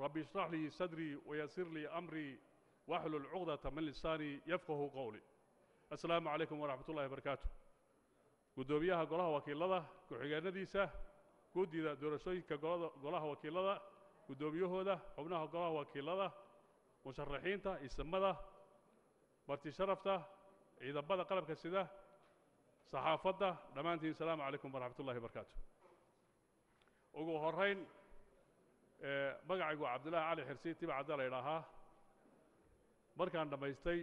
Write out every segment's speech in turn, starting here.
رب اشرح لي صدري ويسر لي أمري واحلل عقدة من لساني يفقه قولي السلام عليكم ورحمة الله وبركاته gudoomiyaha golaha wakiilada ku-xigeenadiisa guddida doorashooyinka golada- golaha wakiilada guddoomiyahooda xubnaha golaha wakiilada musharaxiinta isimada marti sharafta ciidamada qalabka sida saxaafadda dhammaantiin salaamu calaykum waraxmat ullahi wabarakaatu ugu horayn ee, magacaygu waa cabdillaahi cali xirsi tiba cadda la idhaahaa markaan dhammaystay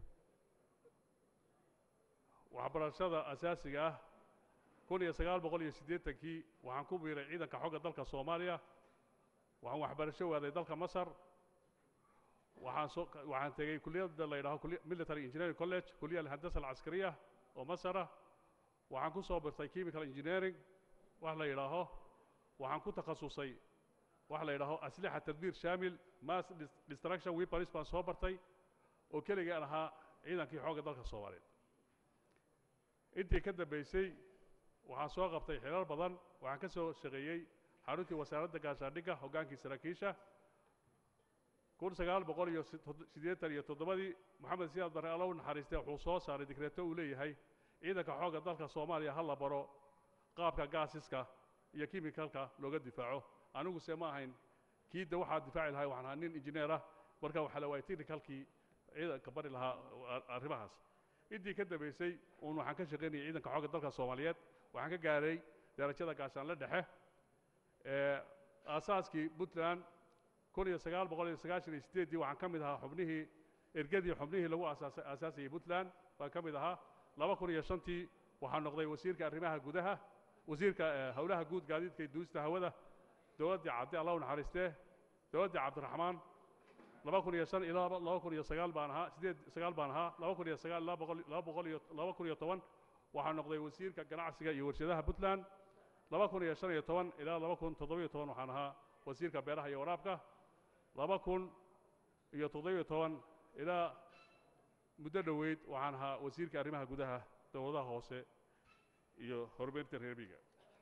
waxbarashada asaasiga ah kun iyo sagaal boqol iyo siddeetankii waxaan ku biiray ciidanka xogga dalka soomaaliya waxaan waxbarasho waaday dalka masar waxaan soo waxaan tegey kuliyadda la yidhaho kuliya- military engineering college kuliya alhandasa alcaskariya oo masara waxaan ku soo birtay chemical engineering wax la yidhaaho waxaan ku takhasusay wax la yidhaaho aslixa tadbiir shaamil mass dis- destruction weapons baan soo bartay oo keligaan ahaa ciidankii xoogga dalka soomaaliyeed intii ka dambaysay waxaan soo qabtay xilal badan waxaan ka soo shaqeeyey xaruntii wasaaradda gaashaandhigga hoggaankii saraakiisha kun sagaal boqol iyo si- tod- siddeetan iyo toddobadii moxamed siyaad barre alla u naxariistay wuxuu soo saaray digreeto uu leeyahay ciidanka xoogga dalka soomaaliya ha la baro qaabka gaasiska iyo kimikalka looga difaaco aniguse ma ahayn kiidda waxaa difaaci lahay waxaan ahaa nin injineer ah marka waxaa la waayay technicalkii ciidanka bari lahaa a- arrimahaas intii ka dambaysay uun waxaan ka shaqaynayay ciidanka xoogga dalka soomaaliyeed waxaan ka gaaray darajada gaashaanle dhexe ee aasaaskii puntland kun iyo sagaal boqol iyo sagaashan iyo siddeeddii waxaan ka mid ahaa xubnihii ergadii xubnihii lagu aasaasay aasaasayay puntland baan ka mid ahaa laba kun iyo shantii waxaan noqday wasiirka arrimaha gudaha wasiirka eh, howlaha guud gaadiidka iyo duulista hawada dowladdii cadde allah u naxariistee dowladdii cabdiraxmaan laba kun iyo shan ilaa laba kun iyo sagaal baan ahaa siddeed sagaal baan ahaa laba kun iyo sagaal ilaa boqol laba boqol iyo laba kun iyo toban waxaan noqday wasiirka ganacsiga iyo warshadaha puntland laba kun iyo shan iyo toban ilaa laba kun toddoba iyo toban waxaan ahaa wasiirka beeraha iyo waraabka laba kun iyo toddobiyo toban ilaa muddo dhoweyd waxaan ahaa wasiirka arrimaha gudaha dowladaha hoose iyo horumarinta reer miyiga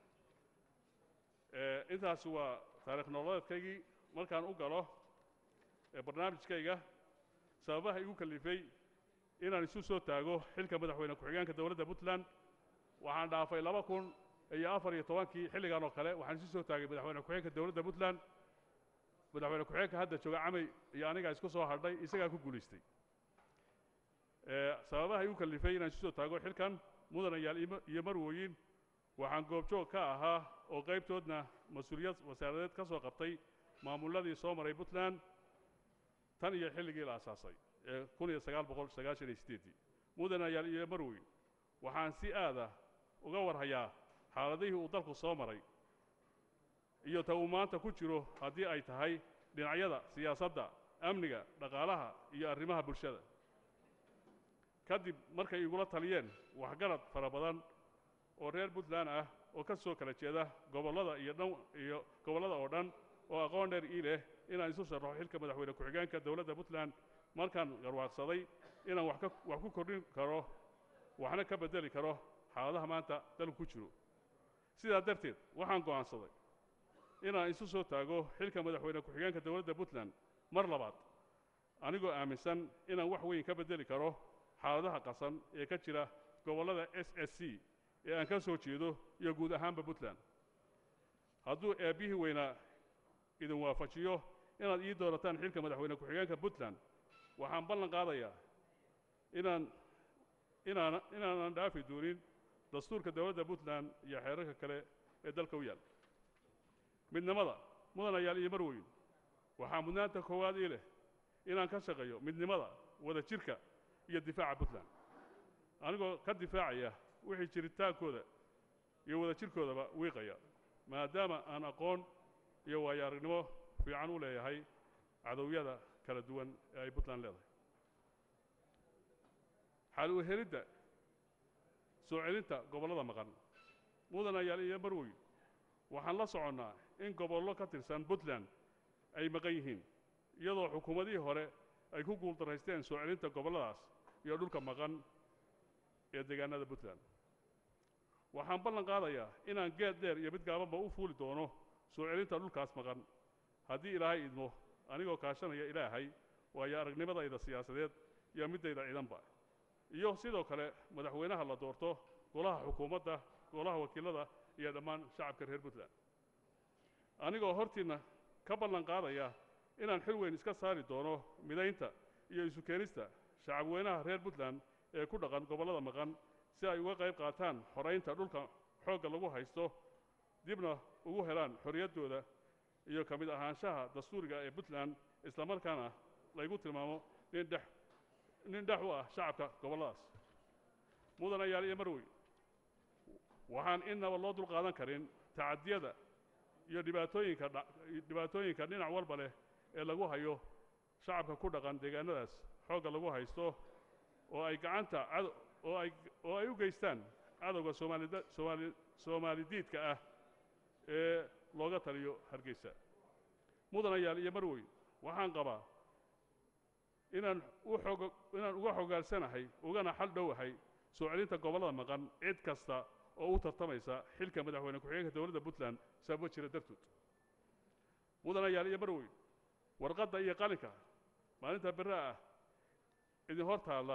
Eh, intaas waa taariikh nololeedkaygii markaan u galo ee barnaamijkayga sababaha igu kalifay inaan isu soo taago xilka madaxweyne ku-xigeenka dowladda puntland waxaan dhaafay laba kun iyo afar iyo tobankii xilligan oo kale waxaan isu soo taagay madaxweyne ku-xigeenka dowladda puntland madaxweyne ku-xigeenka hadda jooga camay iyo anigaa isku soo hadhay isagaa ku guulaystay Eh, sababaha igu kalifay inaan isu soo taago xilkan mudanayaal iyo- iyo marwooyin waxaan goobjoog ka ahaa oo qaybtoodna mas-uuliyad wasaaradeed ka soo qabtay maamuladii soo maray puntland tan iyo xilligii la asaasay ee kun iyo sagaal boqol sagaashan iyo siddeeddii mudanayaal iyo marweyn waxaan si aada uga warhayaa xaaladihii uu dalku soo maray iyo ta uu maanta ku jiro haddii ay tahay dhinacyada siyaasadda amniga dhaqaalaha iyo arrimaha bulshada kadib markay igula taliyeen waxgarad fara badan oo reer puntland ah oo ka soo kala jeeda gobollada iyo dhan iyo gobollada oo dhan oo aqoon dheer ii leh inaan isu sharaxo xilka madaxweyne ku-xigeenka dowladda puntland markaan garwaaqsaday inaan wax ka wax ku kordhin karo waxna ka beddeli karo xaaladaha maanta dalku ku jiro sidaa darteed waxaan go'aansaday inaan isu soo taago xilka madaxweyne ku-xigeenka dowladda puntland mar labaad anigoo aaminsan inaan wax weyn ka beddeli karo xaaladaha qasan ee ka jira gobollada s s c ee aan ka soo jeedo iyo guud ahaanba puntland hadduu eebbihii weynaa idin waafajiyo inaad ii doorataan xilka madaxweyne ku-xigeenka puntland waxaan ballan qaadayaa inaan inaan inaanan dhaafi doonin dastuurka dowladda puntland iyo xeerarka kale ee dalka u yaal midnimada mudanayaal iyo marweyn waxaa mudnaanta koowaad ii leh inaan ka shaqeeyo midnimada wada jirka iyo difaaca puntland anigoo ka difaacaya wixii jiritaankooda iyo wada jirkoodaba wiiqaya maadaama aan aqoon iyo waayo aragnimo fiican u leeyahay cadowyada kala duwan ee ay puntland leedahay xal u helidda soo celinta gobollada maqan mudanayaal iyo marweyn waxaan la soconnaa in gobollo ka tirsan puntland ay maqan yihiin iyadoo xukuumadihii hore ay ku guuldaraysteen soo celinta gobolladaas iyo dhulka maqan ee deegaanada puntland waxaan ballan qaadayaa inaan geed dheer iyo mid gaabanba u fuuli doono soo celinta dhulkaas maqan haddii ilaahay idmo anigoo kaashanaya ilaahay waayo aragnimadayda siyaasadeed iyo middayda ciidanba iyo sidoo kale madaxweynaha la doorto golaha xukuumadda golaha wakiilada iyo dhammaan shacabka reer puntland anigoo hortiinna ka ballan qaadaya inaan xil weyn iska saari doono midaynta iyo isu keenista shacabweynaha reer puntland ee ku dhaqan gobollada maqan si ay uga qayb qaataan xoraynta dhulka xoogga lagu haysto dibna ugu helaan xorriyaddooda iyo ka mid ahaanshaha dastuuriga ee puntland islamarkaana laygu tilmaamo nin dhex nin dhex u ah shacabka gobolladaas mudanayaal iyo marwey waxaan innaba loo dulqaadan karin tacadiyada iyo dhibaatooyinka dha dhibaatooyinka dhinac walba leh ee lagu hayo shacabka ku dhaqan deegaanadaas xoogga lagu haysto oo ay gacanta cado oo ay oo ay u geystaan cadowga soomaalida soomaali soomaalidiidka ah ee looga taliyo hargeysa mudanayaal iyo marwey waxaan qabaa inaan u xog inaan uga xogaalsanahay ugana xal dhowahay soo celinta gobollada maqan cid kasta oo u tartamaysa xilka madaxweyne ku-xigeenka dowladda puntland sababo jira dartood mudanayaal iyo marwey warqadda iyo qalinka maalinta berre ah idin hor taalla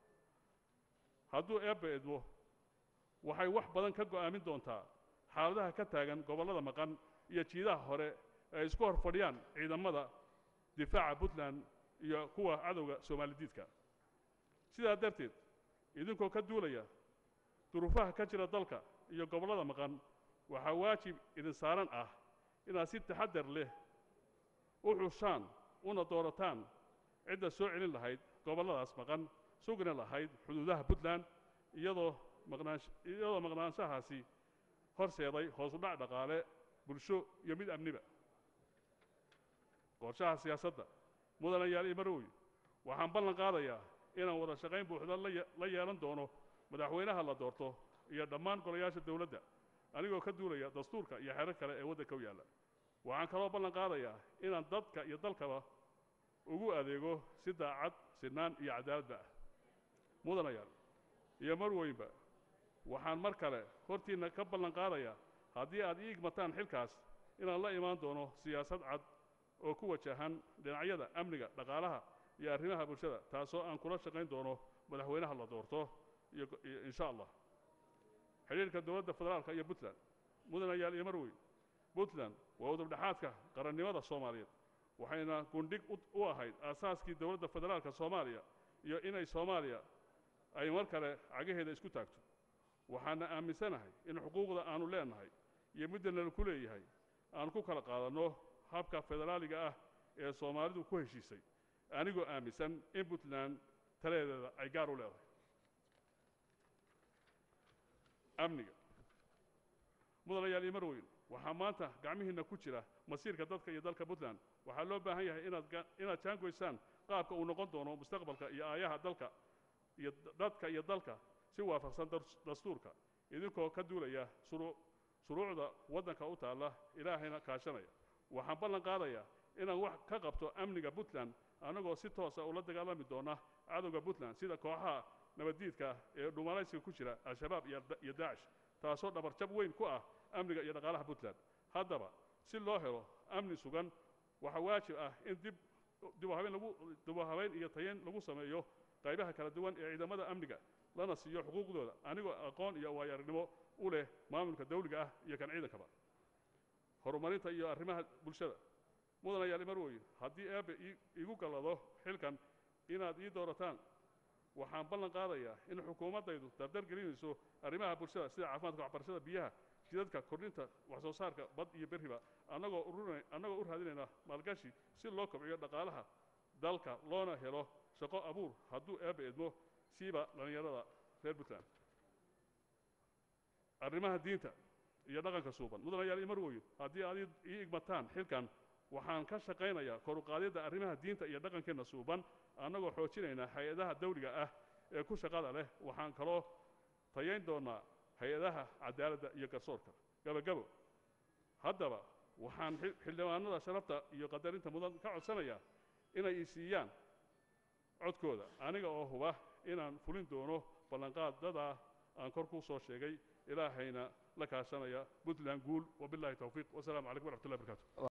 hadduu eebba edmo waxay wax badan ka go'aamin doontaa xaaladaha ka taagan gobollada maqan iyo jiidaha hore ay isku hor fadhiyaan ciidamada difaaca puntland iyo kuwa cadowga soomaalidiidka sidaa darteed idinkoo ka duulaya duruufaha ka jira dalka iyo gobollada maqan waxaa waajib idin saaran ah inaad si taxaddar leh u xushaan una doorataan cidda soo celin lahayd gobolladaas maqan sugna lahayd xuduudaha puntland iyadoo maqnaansh iyadoo maqnaanshahaasi horseeday hoos u dhac dhaqaale bulsho iyo mid amniba qorshaha siyaasadda mudanayaal iyo marwoy waxaan ballan qaadayaa inaan wada shaqayn buuxda la ye- la yeelan doono madaxweynaha la doorto iyo dhammaan golayaasha dowladda anigoo ka duulaya dastuurka iyo xerar kale ee waddanka u yaalla waxaan kaloo ballan qaadayaa inaan dadka iyo dalkaba ugu adeego si daacad sinaan iyo cadaaladba ah mudanayaal iyo marweynba waxaan mar kale hortiinna ka ballan qaadayaa haddii aad ii igmataan xilkaas inaan la imaan doono siyaasad cad oo ku wajahan dhinacyada amniga dhaqaalaha iyo arrimaha bulshada taasoo aan kula shaqayn doono madaxweynaha la doorto iyo go- iyo insha allah xidhiirka dowladda federaalka iyo puntland mudanayaal iyo marweyn puntland waa udubdhexaadka qarannimada soomaaliyeed waxayna gundhig u- u ahayd aasaaskii dowladda federaalka soomaaliya iyo inay soomaaliya ay mar kale cagaheeda isku taagto waxaana aaminsanahay in xuquuqda aanu leenahay iyo midda nala ku leeyahay aan ku kala qaadanno habka federaaliga ah ee soomaalidu ku heshiisay anigoo aaminsan in puntland taladeeda ay gaar u leedahay amniga mudanayaal iyo marweyn waxaa maanta gacmihiinna ku jira masiirka dadka iyo dalka puntland waxaa loo baahan yahay inaad ga- inaad jaangoysaan qaabka uu noqon doono mustaqbalka iyo aayaha dalka iyo d- dadka iyo dalka si waafaqsan dars- dastuurka idinkoo ka duulaya shuruu- shuruucda waddanka u taalla ilaahayna kaashanaya waxaan ballan qaadayaa inaan wax ka qabto amniga puntland annagoo si toosa ula dagaalami doona cadowga puntland sida kooxaha nabaddiidka ah ee dhumalaysiga ku jira al-shabaab iyo da- iyo daacish taasoo dhabarjab weyn ku ah amniga iyo dhaqaalaha puntland haddaba si loo helo amni sugan waxaa waajib ah in dib dib u habeyn lagu dib u habeyn iyo tayeyn lagu sameeyo qaybaha kala duwan ee ciidamada amniga lana siiyo xuquuqdooda anigoo aqoon iyo waayo-aragnimo u leh maamulka dawliga ah iyo kan ciidankaba horumarinta iyo arrimaha bulshada mudanayaal marweyn haddii eebbe ii- iigu gallado xilkan inaad ii doorataan waxaan ballan qaadayaa in xukuumaddaydu dardar gelinayso arrimaha bulshada sida caafimaadka waxbarashada biyaha jidadka kordhinta wax soo saarka bad iyo berriba annagoo ururina annagoo u raadinayna maalgashi si loo kobciyo dhaqaalaha dalka loona helo shaqo abuur hadduu eebbe edmo siiba dhallinyarada reer puntland arrimaha diinta iyo dhaqanka suuban mudanayaal iyo marweyn haddii aad ii- ii igmataan xilkan waxaan ka shaqaynayaa kor u qaadidda arrimaha diinta iyo dhaqankeenna suuban annagoo xoojinayna hay-adaha dawliga ah ee ku shaqada leh waxaan kaloo tayayn doonaa hay-adaha cadaaladda iyo garsoorka gabagabo haddaba waxaan xil- xildhibaanada sharafta iyo qadarinta mudan ka codsanayaa inay i siiyaan codkooda aniga oo huba inaan fulin doono ballanqaadada aan kor ku soo sheegay ilaahayna la kaashanaya puntland guul wabilaahi towfiiq wasalaamu calaykum waraxmatullahi barakaatu